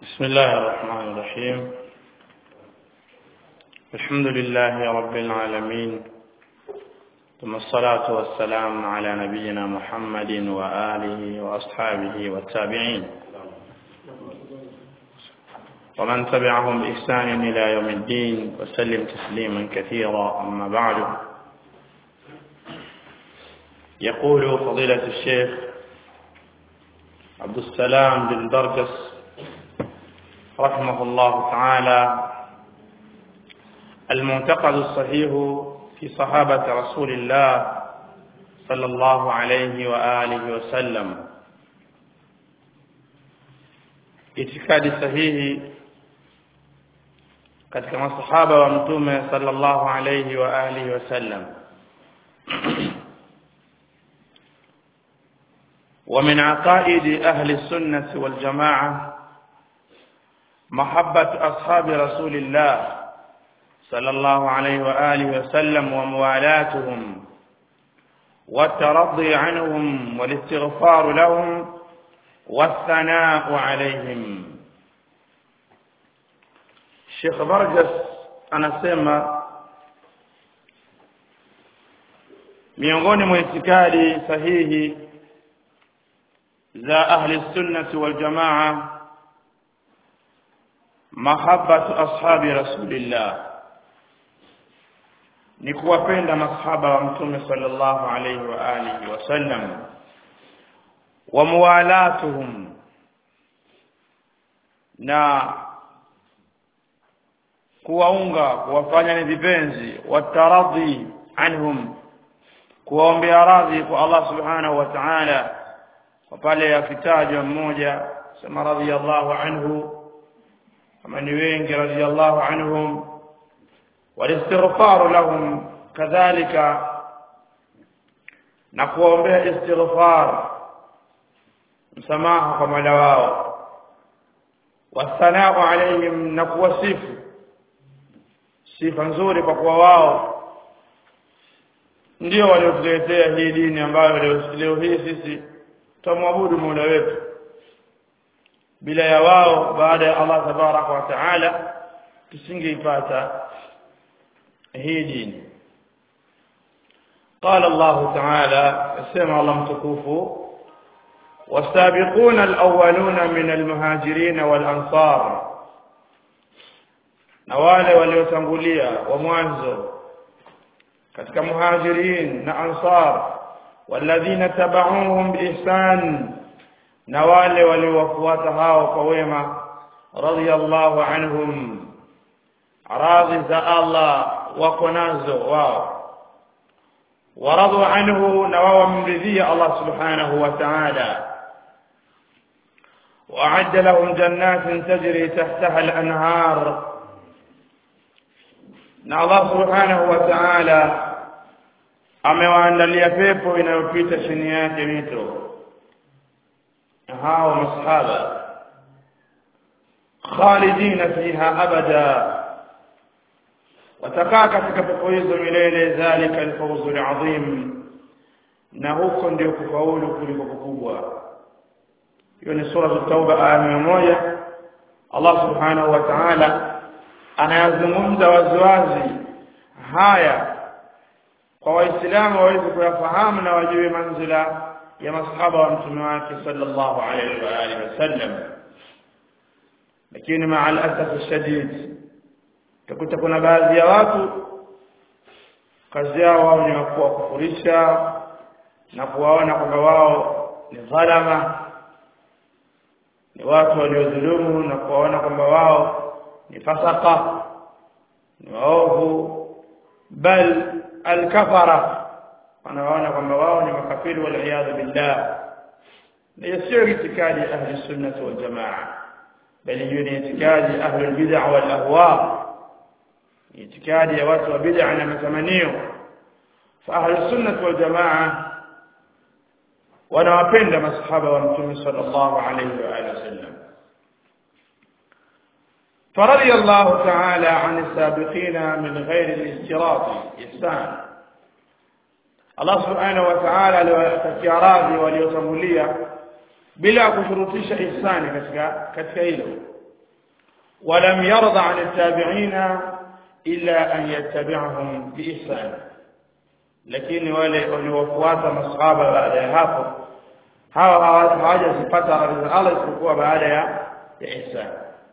بسم الله الرحمن الرحيم الحمد لله رب العالمين ثم الصلاة والسلام على نبينا محمد وآله وأصحابه والتابعين ومن تبعهم بإحسان إلى يوم الدين وسلم تسليما كثيرا أما بعد يقول فضيلة الشيخ عبد السلام بن درجس رحمه الله تعالى المعتقد الصحيح في صحابة رسول الله صلى الله عليه وآله وسلم itikadi sahihi katika masahaba wa mtume sallallahu alayhi wa alihi wasallam ومن عقائد أهل السنة والجماعة محبة أصحاب رسول الله صلى الله عليه وآله وسلم وموالاتهم والترضي عنهم والاستغفار لهم والثناء عليهم Sheikh Vargas anasema miongoni mwa itikadi sahihi za ahli sunnati wal jamaa mahabbatu ashabi rasulillah ni kuwapenda masahaba wa mtume sallallahu alayhi wa alihi wasallam wa muwalatuhum na kuwaunga kuwafanya ni vipenzi wataradhi anhum kuwaombea radhi kwa Allah subhanahu wa ta'ala kwa pale akitajwa mmoja sema radhiyallahu anhu kama ni wengi radhiyallahu anhum walistighfaru lahum kadhalika na kuwaombea istighfar msamaha kwa mola wao wasanau alaihim na kuwasifu sifa nzuri kwa kuwa wao ndio waliotuletea hii dini ambayo leo hii sisi tumwabudu Mola wetu bila ya wao baada ya Allah tabaraka wa taala tusingeipata hii dini قال الله تعالى سمع الله متكوف والسابقون الأولون من المهاجرين والأنصار na wale waliotangulia wa mwanzo katika muhajirin na ansar walladhina tabauhum biihsan na wale waliowafuata hao kwa wema radiyallahu anhum radhi za Allah wako nazo wao waradu anhu na wao wamridhia Allah subhanahu wa ta'ala وأعد لهم جنات تجري تحتها الأنهار na Allah subhanahu wa ta'ala amewaandalia pepo inayopita chini yake mito hao masahaba khalidina fiha abada watakaa katika pepo hizo milele dhalika alfawzu alazim na huko ndio kufaulu kuliko kukubwa hiyo ni sura at-tauba aya 100 Allah subhanahu wa ta'ala anayazungumza waziwazi haya kwa waislamu waweze kuyafahamu na wajue manzila ya masahaba wa mtume wake sallallahu alaihi wa alihi wasallam lakini maa alasaf shadid utakuta kuna baadhi ya watu kazi yao wao ni kuwa kufurisha na kuwaona kwamba wao ni dhalama ni watu waliodhulumu na kuwaona kwamba wao ni fasaka ni waovu bal alkafara wanaona kwamba wao ni makafiri wal billah ni sio itikadi ahli sunnah wal jamaa bali hiyo ni itikadi ahli bid'ah wal ahwa itikadi ya watu wa bid'ah na matamanio fa ahli sunnah wal jamaa wanawapenda masahaba wa mtume sallallahu alayhi wa alihi wasallam فرضي الله تعالى عن السابقين من غير الاستراط إحسان الله سبحانه وتعالى aliwatakia radhi waliotangulia bila kushurutisha ihsani katika katika hilo ولم يرضى عن التابعين إلا أن يتبعهم بإحسان lakini wale waliofuata masahaba baada ya hapo hawa hawajazipata radhi za Allah isipokuwa baada ya ya ihsan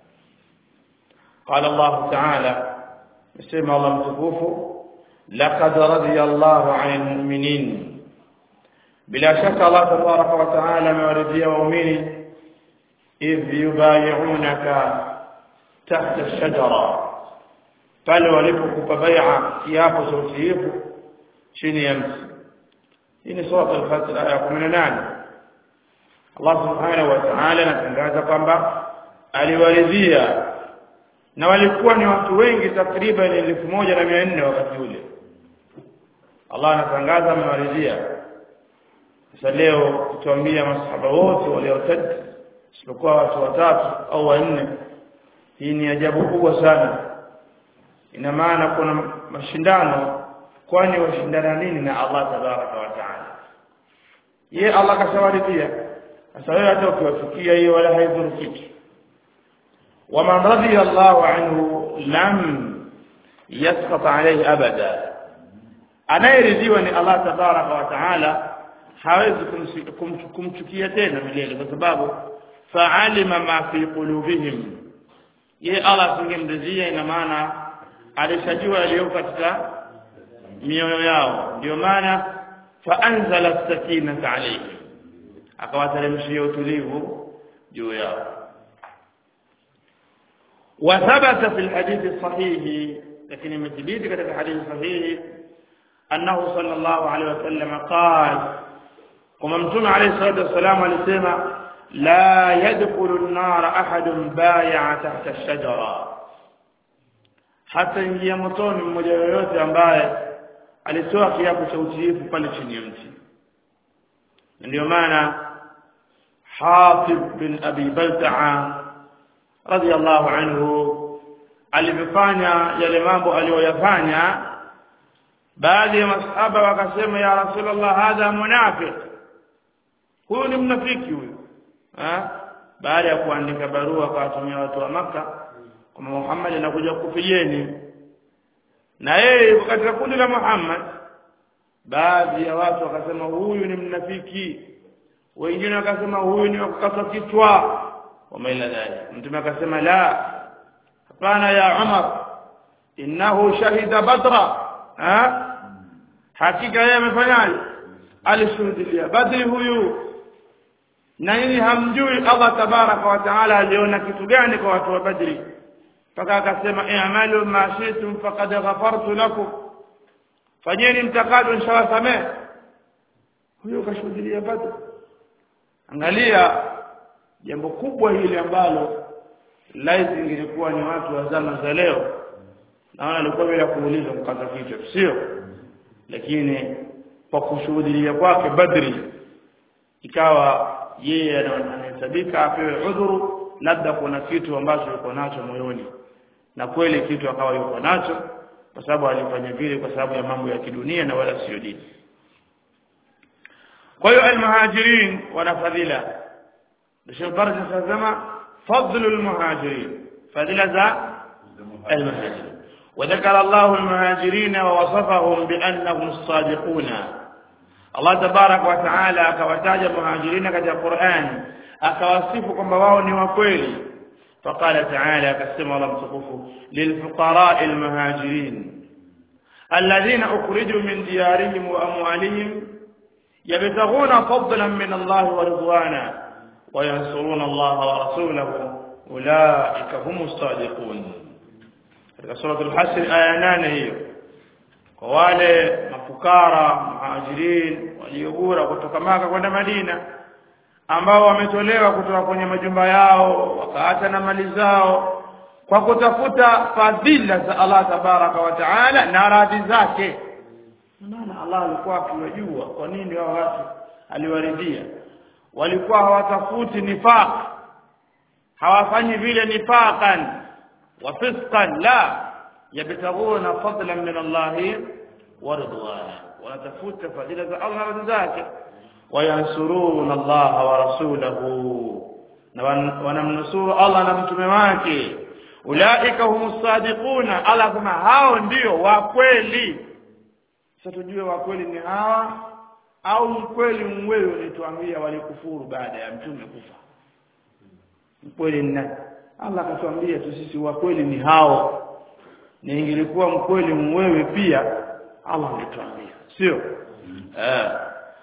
قال الله تعالى يسمى الله متكوف لقد رضي الله عن المؤمنين بلا شك الله تبارك وتعالى مورثي ومؤمنين إذ يبايعونك تحت الشجرة pale walipokupa bai'a kiapo cha utiifu chini ya mti hii ni sura al-Fatir aya 18 Allah subhanahu wa ta'ala anatangaza kwamba aliwaridhia na walikuwa ni watu wengi takriban elfu moja na mia nne wakati ule Allah anatangaza amewaridhia sasa leo kutuambia masahaba wote waliotadi isipokuwa watu watatu au wanne hii ni ajabu kubwa sana ina maana kuna mashindano kwani washindana nini na Allah tabaraka wa taala ye Allah kashawaridhia sasa wewe hata ukiwafikia hiyo wala haidhuru kitu ومن رضي الله عنه لم يسقط عليه ابدا anayeridhiwa ni Allah tabaraka wa taala hawezi kumchukia tena milele kwa sababu fa'alima ma fi qulubihim ye Allah singemridhia ina maana alishajua yaliyo katika mioyo yao ndio maana faanzala as-sakinata alayhim akawateremshia utulivu juu yao وثبت في الحديث الصحيح لكن المثبت كتب الحديث الصحيح أنه صلى الله عليه وسلم قال كما متون عليه الصلاة والسلام alisema لا يدخل النار أحد بايع تحت الشجرة hata ingia motoni mmoja yoyote ambaye alitoa kiapo cha utiifu pale chini ya mti ndio maana Hatib bin Abi Balta'a radhiallahu anhu alivyofanya yale mambo aliyoyafanya baadhi ya masahaba wakasema ya rasulullah hadha munafiq huyu ni mnafiki huyu baada ya kuandika barua akawatumia watu wa maka kwamba Muhammad anakuja kukufieni na yeye yuko katika kundi la Muhammad baadhi ya watu wakasema huyu ni mnafiki wengine wakasema huyu ni wakukata kichwa wama ila dhalik mtume akasema la hapana ya Umar innahu shahida badra ha hakika yeye amefanyaje alishuhudia badri huyu na nini hamjui Allah tabaraka wa taala aliona kitu gani kwa watu wa badri mpaka akasema i'malu ma shi'tum faqad ghafartu lakum fanyeni mtakalo nishawasamehe huyo kashuhudia badri angalia jambo kubwa hili ambalo laiti ingekuwa ni watu wa zama za leo naona alikuwa bila kuuliza mkata kichwa sio lakini kwa kushuhudia kwake badri ikawa yeye anahesabika apewe udhuru labda kuna kitu ambacho yuko nacho moyoni na kweli kitu akawa yuko nacho kwa sababu alifanya vile kwa sababu ya mambo ya kidunia na wala sio dini kwa hiyo almuhajirin wana fadhila Sheikh Barja anasema fadlu almuhajirin fadhila za almuhajirin وذكر الله المهاجرين ووصفهم بأنهم الصادقون الله تبارك وتعالى akawataja muhajirina katika Qur'an akawasifu kwamba wao ni wakweli فقال تعالى كسم الله متقفه للفقراء المهاجرين الذين أخرجوا من ديارهم وأموالهم يبتغون فضلا من الله ورضوانا وينصرون الله ورسوله أولئك هم الصادقون katika suratul hasr aya 8 hiyo kwa wale mafukara muhajirin waliogura kutoka maka kwenda Madina ambao wametolewa kutoka kwenye majumba yao wakaacha na mali zao kwa kutafuta fadhila za Allah tabaraka wa taala na radhi zake maana Allah alikuwa akiwajua kwa nini hao watu aliwaridhia walikuwa hawatafuti nifaq hawafanyi vile nifaqan wa fisqan la yabtaguna fadlan min Allah wa ridwana wanatafuta fadhila za Allah na radhi zake wayansuruna Allah wa rasulahu na wanamnusuru Allah na mtume wake ulaika humus sadiquna Allah kama hao ndio wa kweli sasa tujue wa kweli ni hawa au mkweli mwewe ulituambia walikufuru baada ya mtume kufa mkweli ni nani Allah akatuambia tu sisi wa kweli ni hao na ingelikuwa mkweli mwewe pia Allah angetuambia sio eh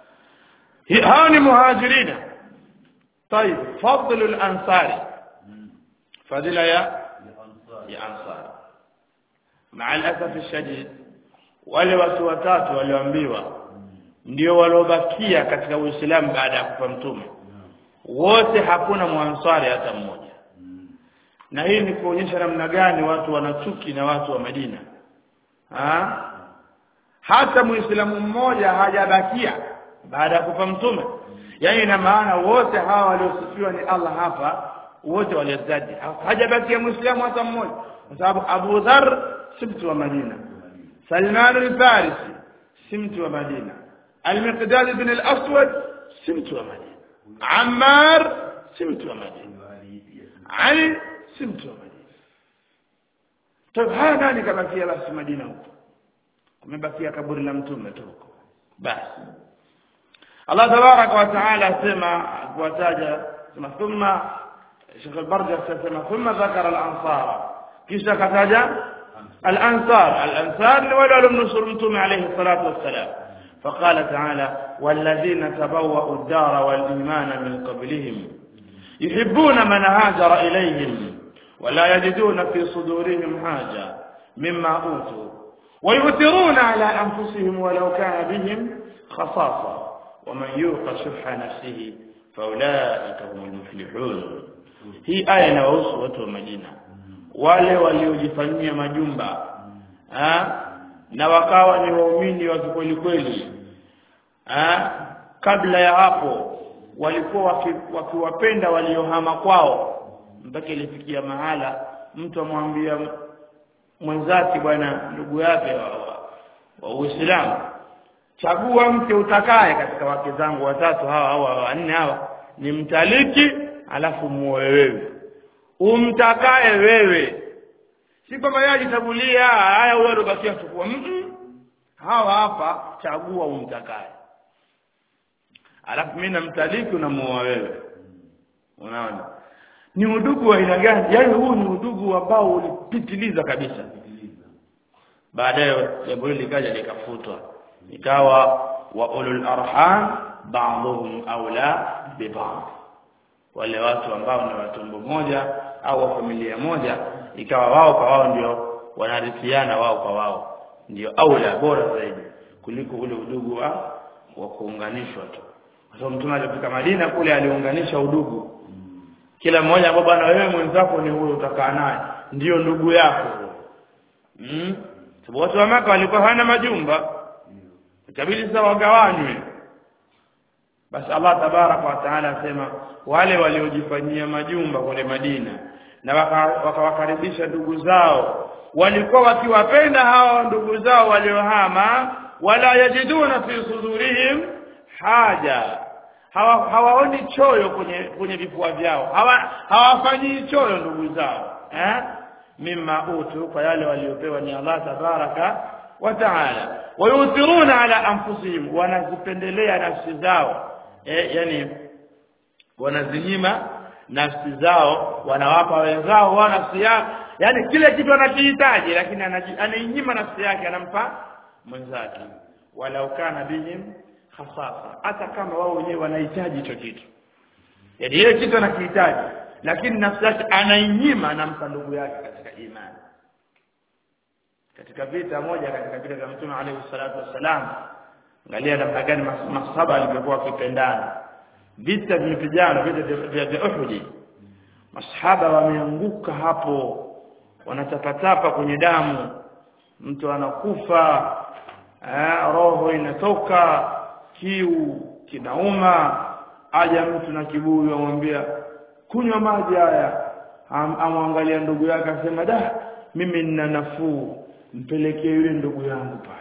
hao ni muhajirina طيب فضل الانصار فضيله يا ya ansar مع الاسف الشديد wale watu watatu walioambiwa ndio waliobakia katika Uislamu baada ya kufa mtume wote hakuna mwansari hata mmoja na hii ni kuonyesha namna gani watu wanachuki na watu wa Madina ha? hata muislamu mmoja hajabakia baada ya kufa mtume yani ina maana wote hawa waliosifiwa ni Allah hapa wote waliozadi hajabakia muislamu hata mmoja kwa sababu Abu Dharr si mtu wa Madina Salman al-Farisi si mtu wa Madina Al-Miqdad ibn al-Aswad si mtu wa Madina Ammar si mtu wa Madina Ali si mtu wa Madina Tabii haya nani kabakia basi Madina huko kumebakia kaburi la mtume tu huko basi Allah tabaraka wa taala asema kuwataja sema thumma Sheikh al-Barja asema thumma dhakara al-ansara kisha kataja الأنصار الأنصار ولا لم نصر متوم عليه الصلاة والسلام فقال تعالى والذين تبوأوا الدار والإيمان من قبلهم يحبون من هاجر إليهم ولا يجدون في صدورهم حاجة مما أوتوا ويؤثرون على أنفسهم ولو كان بهم خصاصة ومن يوق شح نفسه فأولئك هم المفلحون هي آية نوصوة مدينة wale waliojifanyia majumba ha? na wakawa ni waumini wa kweli kweli kabla ya hapo walikuwa wakiwapenda waliohama kwao mpaka ilifikia mahala mtu amwambia mwenzake bwana ndugu yake wa, wa, wa Uislamu chagua mke utakaye katika wake zangu watatu hawa hawa wanne hawa ni mtaliki alafu muoe wewe umtakaye wewe si kwamba yeye ajitabulia haya huyo alobakia chukua mm -mm. hawa hapa chagua umtakaye alafu mimi namtaliki unamuoa wewe unaona ni udugu wa aina gani yaani huu ni udugu ambao ulipitiliza kabisa baadaye jambo hili likaja likafutwa ikawa wa ulul arham ba'dhum aula bi ba'd wale watu ambao ni watumbo moja au wa familia moja ikawa wao kwa wao ndio wanarithiana wao kwa wao ndio aula bora zaidi kuliko ule udugu wa wa kuunganishwa tu kwa sababu mtume alipofika Madina kule aliunganisha udugu kila mmoja ambao bwana wewe mwenzako ni huyo utakaa naye ndio ndugu yako mm sababu watu wa maka walikuwa hawana majumba ikabidi sasa wagawanywe basi Allah tabarak wa taala asema wale waliojifanyia majumba kule Madina na wakawakaribisha waka ndugu zao walikuwa wakiwapenda hao ndugu zao waliohama wala yajiduna fi sudurihim haja hawa hawaoni choyo kwenye kwenye vifua vyao hawa hawafanyii choyo ndugu zao eh mimma utu kwa yale waliopewa ni Allah tabaraka wa taala wayuthiruna ala anfusihim wanazipendelea nafsi zao eh, yani wanazinyima nafsi zao wanawapa wenzao wa nafsi yao yani kile kitu anakihitaji lakini anainyima nafsi yake anampa mwenzake walau kana bihim khasasa hata kama wao wenyewe wanahitaji hicho kitu yani ile kitu anakihitaji lakini nafsi yake anainyima anampa ndugu yake katika imani katika vita moja katika vita vya mtume alayhi salatu wassalam angalia namna gani masahaba alivyokuwa wakipendana vita vimepigana vita vya vya Uhud masahaba wameanguka hapo wanatapatapa kwenye damu mtu anakufa eh, roho inatoka kiu kinauma aja mtu na kibuyu amwambia kunywa maji haya Am, amwangalia ndugu yake asema da mimi nina nafuu mpelekee yule ndugu yangu pale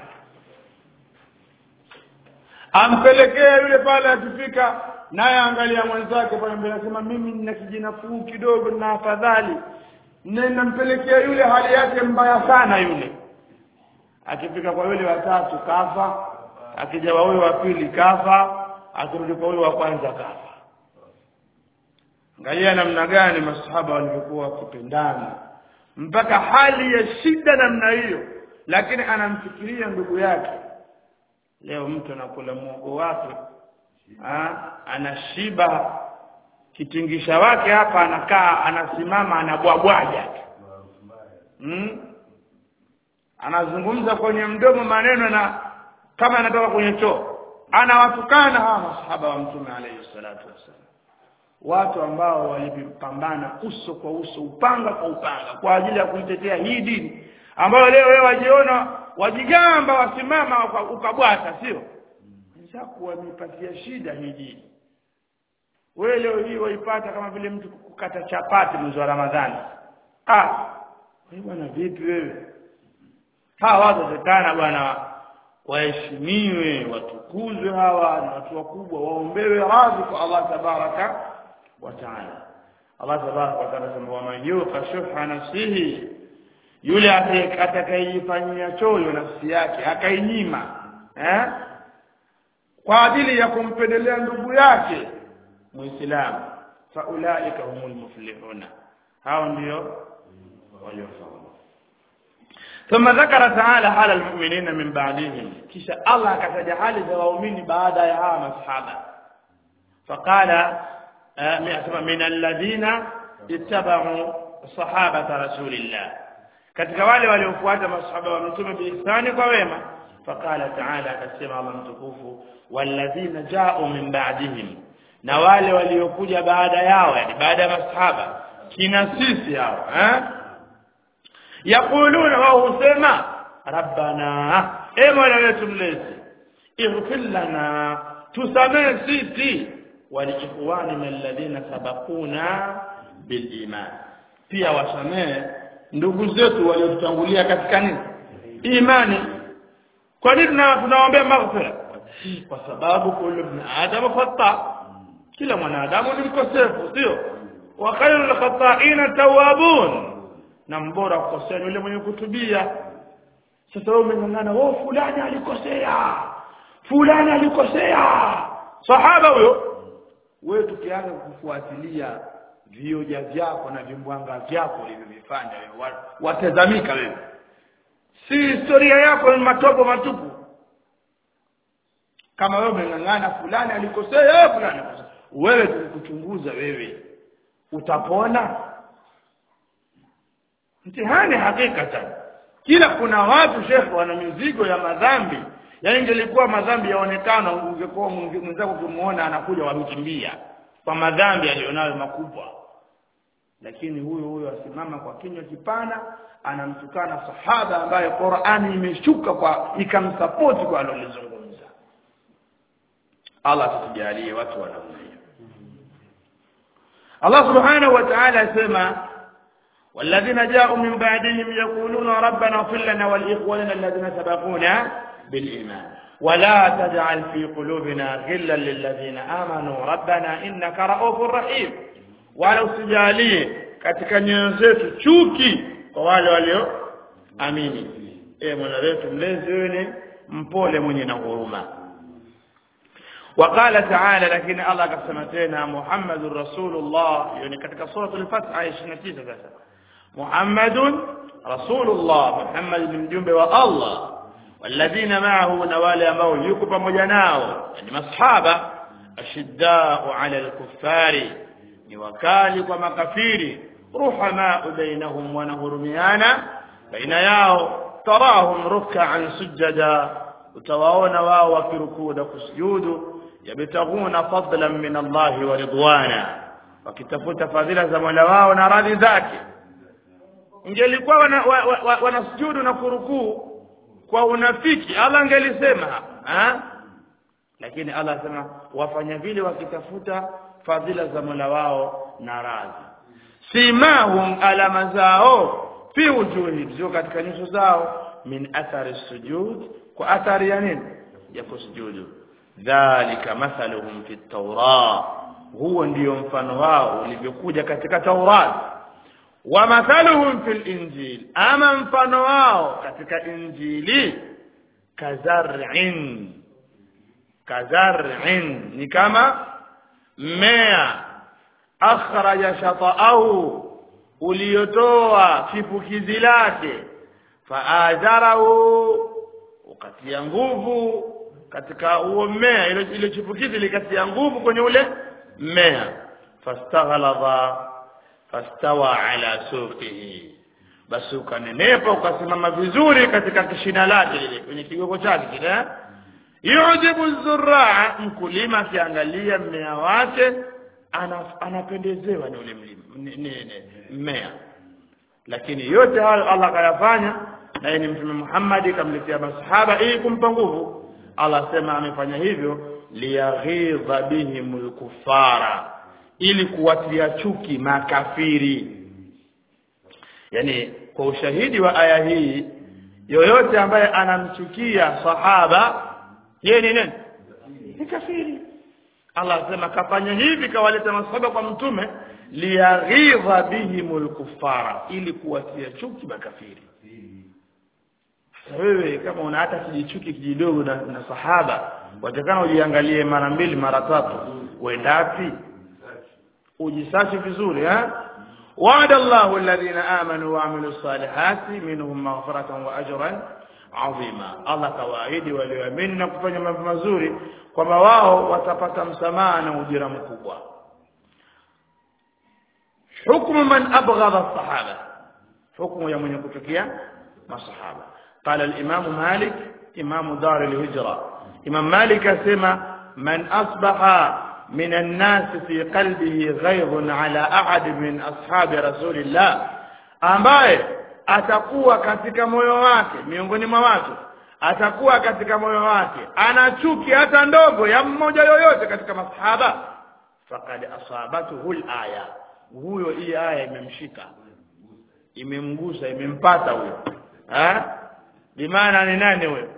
ampelekee yule pale akifika naye angalia mwenzake pale mbele asema mimi nina kijinafuu kidogo na afadhali na inampelekea yule hali yake mbaya sana yule akifika kwa yule watatu kafa akija kwa huyo wa pili kafa akirudi kwa huyo wa kwanza kafa angalia namna gani masahaba walivyokuwa wakipendana mpaka hali ya shida namna hiyo lakini anamfikiria ndugu yake leo mtu anakula muogo wake ha? anashiba kitingisha wake hapa anakaa anasimama anabwabwaja hmm? anazungumza kwenye mdomo maneno na kama anatoka kwenye choo anawatukana hawa masahaba wa mtume alayhi salatu wassalam watu ambao walipambana uso kwa uso upanga kwa upanga kwa ajili ya kuitetea hii dini ambayo leo wewe wajiona wajigamba wasimama ukabwata sio wenzako wamepatia shida hii dini wewe leo hii waipata kama vile mtu kukata chapati mwezi wa Ramadhani ah wewe bwana vipi wewe hawa watu watakana bwana waheshimiwe watukuzwe hawa na watu wakubwa waombewe radhi kwa Allah tabaraka wa taala Allah tabaraka wa taala sema waman yuqa shuha nafsihi yule atakayejifanyia choyo nafsi yake akainyima eh kwa ajili ya kumpendelea ndugu yake muislamu faulaika humul muflihuna hao ndio waliofaulu ثم ذكر تعالى حال المؤمنين من بعدهم كيش الله كتج حال المؤمنين بعد يا مصحابه فقال من الذين اتبعوا صحابة رسول الله katika wale waliofuata masahaba wa mtume biihsani kwa wema faqala ta'ala akasema Allah mtukufu walladhina ja'u min ba'dihim na wale waliokuja baada yao yani baada ya masahaba kina sisi hao eh yaquluna wao husema rabbana e mola wetu mlezi ighfir lana tusamehe sisi waliikhwanina alladhina sabaquna biliman pia wasamehe ndugu zetu waliotutangulia katika nini imani kwa nini tunaombea maghfira kwa sababu kullu ibn adam khata kila mwanadamu ni mkosefu sio wa khairul khata'ina tawwabun na mbora kukosea yule mwenye kutubia sasa wewe umengangana wewe fulani alikosea fulani alikosea sahaba huyo wewe tukianza kufuatilia vioja vyako na vimbwanga vyako ulivyovifanya wewe watazamika wewe si historia yako ni matopo matupu kama wewe umengangana fulani alikosea fulani wewe tukikuchunguza wewe utapona mtihani hakikatan kila kuna watu shekhe wana mizigo ya madhambi yaani ingelikuwa madhambi yaonekana ungekuwa mwenzako ukimuona anakuja wamkimbia kwa madhambi alionayo makubwa lakini huyo huyo asimama kwa kinywa kipana anamtukana sahaba ambaye Qur'ani imeshuka kwa ikamsapoti kwa alolizungumza Allah tujalie watu wa namna hiyo Allah subhanahu wa ta'ala asema والذين جاءوا من بعدهم يقولون ربنا اغفر لنا ولإخواننا الذين سبقونا بالإيمان ولا تجعل في قلوبنا غلا للذين آمنوا ربنا إنك رؤوف رحيم wala usijalie katika nyoyo zetu chuki kwa wale walio amini e mola wetu mlezi wewe ni mpole mwenye na huruma وقال تعالى لكن الله قسم تena محمد رسول الله يعني katika sura al-Fath aya 29 sasa محمد رسول الله محمد ni mjumbe wa Allah والذين معه na wale ambao yuko pamoja nao ni masahaba ashiddau ala al-kuffari ni wakali kwa makafiri ruhama bainahum wanahurumiana baina yao tarahum ruk'an sujada utawaona wao wakirukuu na kusujudu yabtaguna fadlan min Allah wa ridwana wakitafuta fadhila za Mola wao na radhi zake ingelikuwa wanasujudu wana, wana na kurukuu kwa unafiki Allah angelisema ha lakini Allah asema wafanya vile wakitafuta fadhila za Mola wao na radhi simahum alama zao fi wujuhi zio katika nyuso zao min athari sujud kwa athari ya nini ya kusujudu dhalika mathaluhum fi tawra huo ndio mfano wao ulivyokuja katika Taurat wa mathaluhum fil injil ama mfano wao katika injili kazar'in kazar'in ni kama mmea akhraja shata'ahu uliotoa chipukizi lake faazarahu ukatia nguvu katika huo mmea ile ile chipukizi likatia nguvu kwenye ule mmea fastaghalaba fastawa ala suqihi basi ukanenepa ukasimama vizuri katika kishina lake lile kwenye kigogo chake kile eh? yujibu zurraa mkulima akiangalia mmea wake ana, anapendezewa ni ule mlima ni- ni- ni- mmea lakini yote hayo Allah kayafanya na yeye ni mtume Muhammad kamletea masahaba ili kumpa nguvu Allah sema amefanya hivyo liyaghidha bihimul kufara ili kuwatia chuki makafiri yani kwa ushahidi wa aya hii yoyote ambaye anamchukia sahaba yeye ni nani ni kafiri Allah asema kafanya hivi kawaleta masahaba kwa mtume liyaghidha bihimul kufara ili kuwatia chuki makafiri Sasa wewe kama una hata kijichuki kijidogo na, na sahaba watakana ujiangalie mara mbili mara tatu uendapi ujisachi vizuri eh وعد الله الذين آمنوا وعملوا الصالحات منهم مغفرة وأجرا عظيما الله kawaahidi walioamini na kufanya mambo mazuri kwamba wao watapata msamaha na ujira mkubwa hukmu man abghadha as-sahaba hukmu ya mwenye kuchukia masahaba قال الإمام مالك إمام دار الهجرة إمام مالك أسمى من أصبح من الناس في قلبه غيظ على أحد من أصحاب رسول الله ambaye atakuwa katika moyo wake miongoni mwa watu atakuwa katika moyo wake ana chuki hata ndogo ya mmoja yoyote katika masahaba faqad asabatuhu alaya huyo hii aya imemshika imemgusa imempata huyo eh bimaana ni nani huyo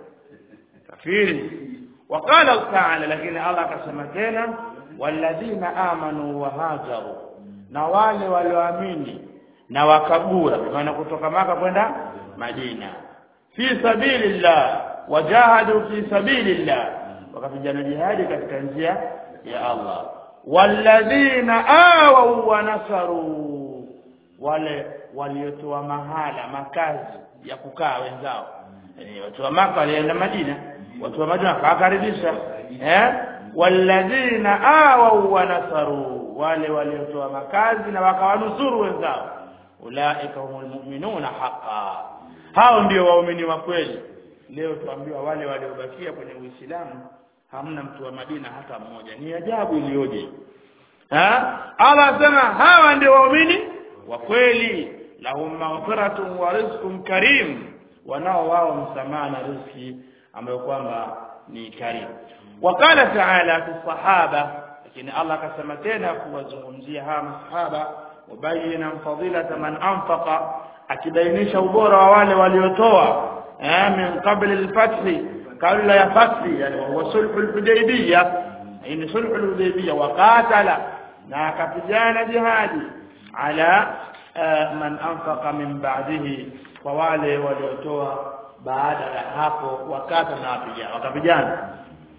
kafiri وقال تعالى لكن الله akasema tena walladhina amanu wa hajaru na wale walioamini na wakagura maana kutoka maka kwenda Madina fi sabilillah wajahadu fi sabilillah wakapigana jihadi katika njia ya Allah walladhina awaw wa nasaru wale waliotoa mahala makazi ya kukaa wenzao yani watu wa maka walienda Madina watu wa Madina wakakaribisha eh walladhina awaw wa nasaru wale waliotoa makazi na wakawanusuru wenzao ulaika humul mu'minuna haqqan hao ndio waumini wa kweli leo tuambiwa wale waliobakia kwenye Uislamu hamna mtu wa Madina hata mmoja ni ajabu iliyoje ha Allah sema hawa ndio waumini wa kweli lahum maghfiratun wa rizqun karim wanao wao msamaha na riziki ambayo kwamba ni karimu wakala taala fi sahaba lakini Allah akasema tena kuwazungumzia hawa masahaba mubayyinan fadilata man anfaqa akibainisha ubora wa wale waliotoa eh min qabla al-fath kabla ya fathi yani wa sulhul hudaybiyah ni sulhul hudaybiyah wa qatala na akapigana jihadi ala man anfaqa min ba'dihi kwa wale waliotoa baada ya hapo wakata na wapigana wakapigana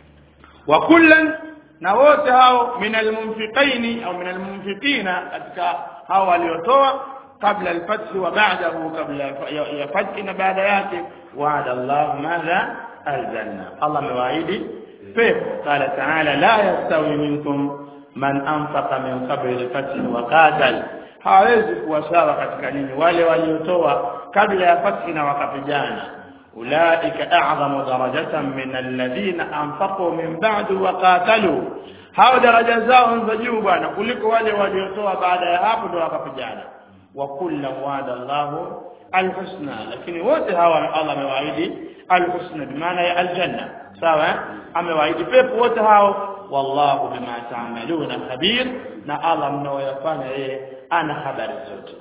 wa kullan na wote hao min almunfiqaini au min almunfiqina katika hao waliotoa kabla alfath wa ba'dahu kabla ya fath na baada yake wa'ada Allah madha aljanna Allah mewaahidi pepo qala ta'ala la yastawi minkum man anfaqa min qabli alfath wa qatal hawezi kuwa sawa katika nini wale waliotoa kabla ya fathi na wakapigana ulaika a'zamu darajatan min alladhina anfaqu min ba'du wa qatalu hao daraja zao za juu bwana kuliko wale waliotoa baada ya hapo ndio wakapigana wa kullu wa'ada Allahu alhusna lakini wote hawa Allah amewaahidi alhusna bimaana ya aljanna sawa amewaahidi pepo wote hao wallahu bima ta'maluna khabir na Allah mnaoyafanya yeye ana habari zote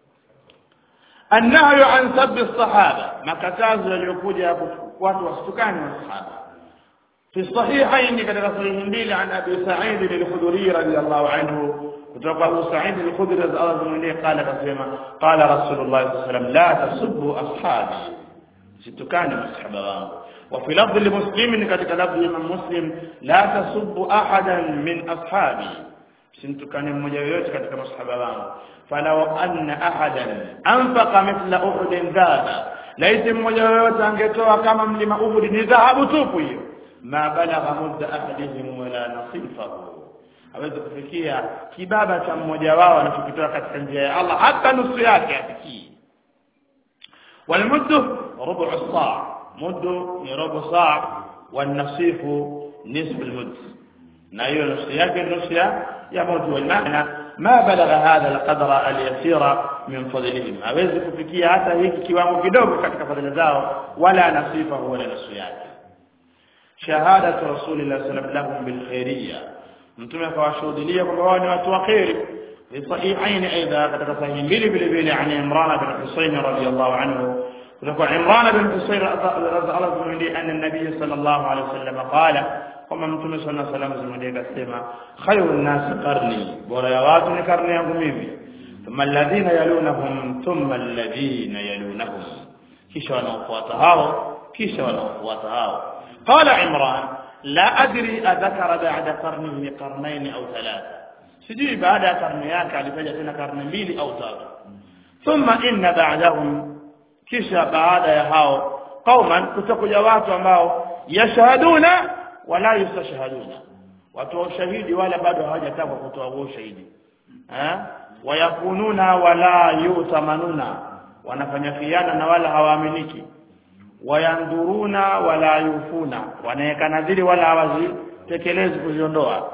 النهي عن سب الصحابة ما كتاز يليكوجا watu wasitukane masahaba في الصحيحين كذا صحيح mbili عن ابي سعيد الخدري رضي الله عنه kutoka Abu Sa'id al-Khudri radhiallahu anhu qala kasema qala Rasulullah sallallahu alaihi wasallam la tasubbu ashabi situkane masahaba wangu وفي لفظ لمسلم katika lafzi ya Muslim la tasubbu ahadan min ashabi simtukane mmoja yoyote katika masahaba wangu falau anna ahadan anfaqa mithla uhud dhaba laiti mmoja yoyote angetoa kama mlima uhud ni dhahabu tupu hiyo ma balagha mudda ahadihim wala nasifahu hawezi kufikia kibaba cha mmoja wao anachokitoa katika njia ya Allah hata nusu yake afikii والمد ربع الصاع مد ربع صاع والنصيف نصف المد na hiyo nusu yake nusu ya moja والمعنى ما بلغ هذا القدر اليسير من فضلهم hawezi kufikia hata hiki kiwango kidogo katika fadhila zao wala nasifa wala nusu yake shahadatu rasulillah sallallahu alaihi wasallam bil khairiyya mtume akawashuhudia kwamba wao ni watu wa khairi في صحيحين أيضا قد صحيح بلي بلي بلي عن عمران بن حسين رضي الله عنه وتقول عمران بن حسين رضي الله عنه أن النبي صلى الله عليه وسلم قال وما متى صلى الله عليه وسلم زمديك السماء خير الناس قرني وريوات قرني أقومي ثم الذين يلونهم ثم الذين يلونهم كيش ونوفوات هاو كيش ونوفوات هاو قال عمران لا أدري أذكر بعد قرنه قرنين أو ثلاثة sijui baada ya karne yake alitaja tena karne mbili au tatu thumma inna ba'dahum kisha baada ya hao qauman kutakuja watu ambao yashhaduna wala yustashhaduna watu wa ushahidi wala bado hawajataka kutoa huo ushahidi eh wayakununa wala yutamanuna wanafanya khiana na wala hawaaminiki wayanduruna wala yufuna wanaweka nadhiri wala hawazitekelezi kuziondoa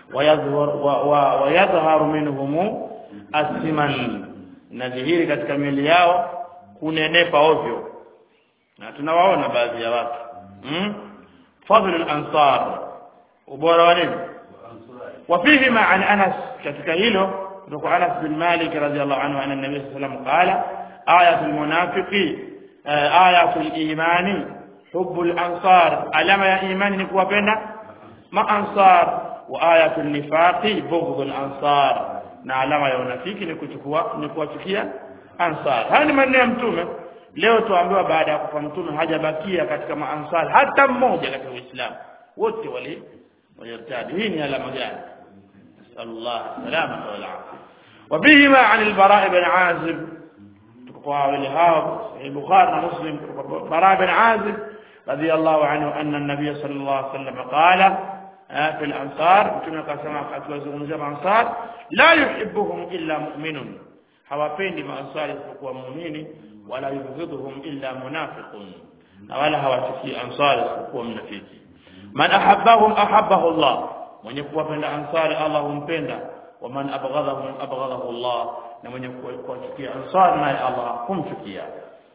wayadhharu minhum asiman nadhihiri katika miili yao kunenepa ovyo na tunawaona baadhi ya watu hmm? fadl al-ansar ubora wa nini وفيه مع عن انس katika hilo kutoka Anas bin Malik radhiyallahu anhu anna nabiy sallallahu alayhi wasallam qala ayatul munafiqi ayatul imani hubbul ansar alama ya imani ni kuwapenda ma ansar وآية النفاق بغض الأنصار na alama ya unafiki ni kuchukua ni kuwachukia ansar haya ni maneno ya mtume leo tuambiwa baada ya kufa mtume hajabakia katika maansar hata mmoja katika uislamu wote wali walirtadi hii ni alama gani sallallahu salama wal afia وبهما عن البراء بن عازب تقوى ولهاب البخاري ومسلم براء بن عازب رضي الله عنه أن النبي صلى الله عليه وسلم قال في الأنصار متى كما akiwazungumzia maansar la yuhibbuhum illa mu'minun hawapendi maansar isipokuwa muumini wala yubghidhuhum illa munafiqun na wala hawachukii ansar isipokuwa mnafiki man ahabbahum ahabbahu Allah mwenye kuwapenda ansari Allah humpenda wa man abghadhahum abghadahu Allah na mwenye kuwachukia ansar naye Allah humchukia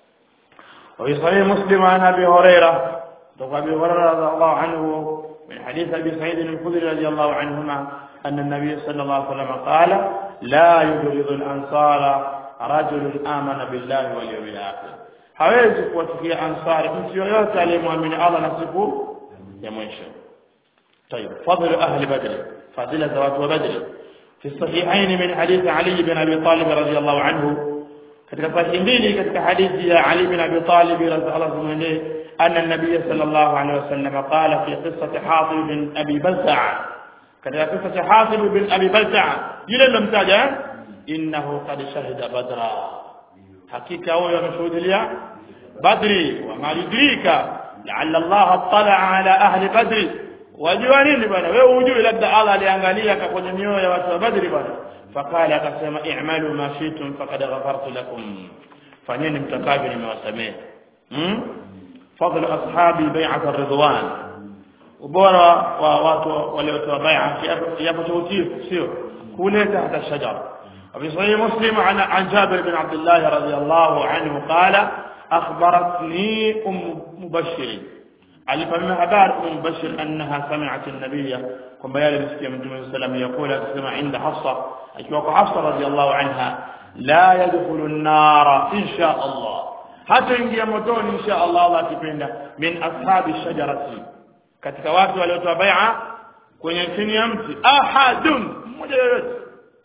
وفي صحيح مسلم عن ابي هريره وابي هريره رضي الله عنه من حديث أبي سعيد الخدري رضي الله عنهما أن النبي صلى الله عليه وسلم قال لا يبغض الأنصار رجل آمن بالله واليوم الآخر hawezi kuwachukia ansari mtu yoyote aliyemwamini Allah na siku ya mwisho طيب فضل أهل بدر فضيلة ذوات بدر في الصحيحين من حديث علي بن أبي طالب رضي الله عنه katika sahihi mbili katika hadithi ya Ali bin Abi Talib radhiallahu anhu أن النبي صلى الله عليه وسلم قال في قصة حاطب بن أبي بلتع كذا قصة حاطب بن أبي بلتع يلا لم تجا إنه قد شهد بدرا حقيقة هو مشهود لي بدري وما يدريك لعل الله اطلع على أهل بدر wajua nini bwana wewe hujui labda Allah aliangalia kwenye mioyo ya watu wa Badri bwana fakala akasema i'malu ma shi'tum faqad ghafartu lakum fanyeni mtakavyo nimewasamehe hmm? فضل أصحاب بيعة الرضوان وبورا واتو وليتوا بيعة يابو توتيف سيو كولي تحت الشجر وفي صحيح مسلم عن عن جابر بن عبد الله رضي الله عنه قال أخبرتني أم مبشر alifahamu habari umu mubashir annaha sami'at an-nabiyya kwamba yale msikia mtume sallam yakula akisema inda hafsa akiwa kwa hafsa radhiyallahu anha la yadkhulu an-nara insha Allah hata ingia motoni insha Allah Allah akipenda min ashabi shajarati katika watu waliotoa bai'a kwenye chini ya mti ahadun mmoja yoyote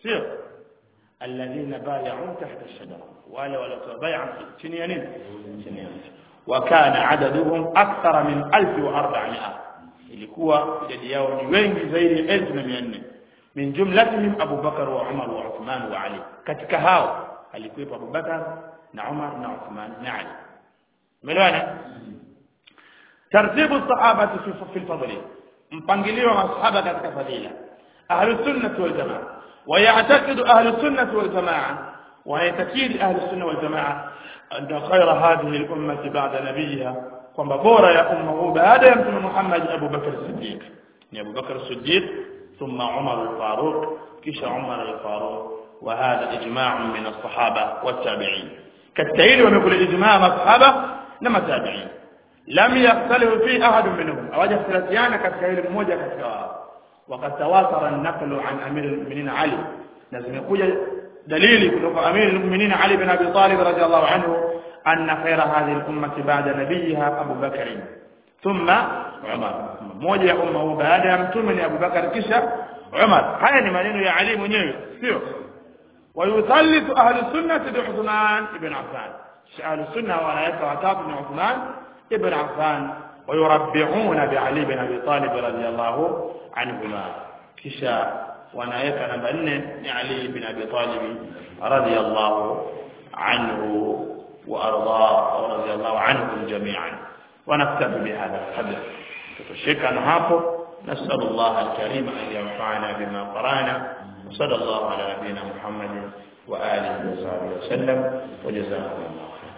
sio alladhina bay'u tahta ash-shajara wale waliotoa bai'a chini ya nini chini ya mti wa kana adaduhum akthara min 1400 ilikuwa idadi yao ni wengi zaidi ya 1400 min jumlatihim Abu Bakar wa Umar wa Uthman wa Ali katika hao alikuwepo Abu Bakar na Umar na Uthman na Ali umeelewana tartibu sahabati fi fi fadli mpangilio wa masahaba katika fadila ahlus sunnah wal jamaa ويعتقد أهل السنة والجماعة ويتكيد أهل السنة والجماعة أن خير هذه الأمة بعد نبيها kwamba bora ya umma huu baada ya mtume Muhammad Abu Bakar Siddiq ni Abu Bakar Siddiq thumma Umar al-Faruq kisha Umar al-Faruq wa hadha ijma' min as-sahaba wat-tabi'in katika hili wamekula ijma' masahaba na matabi'in lam yakhtalifu fi ahad minhum hawajakhtilafiana katika hili mmoja katika wao وقد تواتر النقل عن امير المؤمنين علي لازم يكون دليل kutoka امير المؤمنين علي بن ابي طالب رضي الله عنه ان خير هذه الامه بعد نبيها ابو بكر ثم عمر mmoja ya umma huu baada ya mtume ni Abu Bakar kisha Umar haya ni maneno ya Ali mwenyewe sio ويثلث اهل السنه بعثمان بن عفان اهل السنه wanaweka watatu ni Uthman ibn Affan ويربعون بعلي بن ابي طالب رضي الله عنهما kisha wanaweka namba 4 ni Ali bin Abi Talib radiyallahu anhu wa arda radiyallahu anhum jami'an ونكتفي بهذا القدر تتشكى hapo نسأل الله الكريم أن ينفعنا بما قرأنا وصلى الله على نبينا محمد وآله وصحبه وسلم وجزاكم الله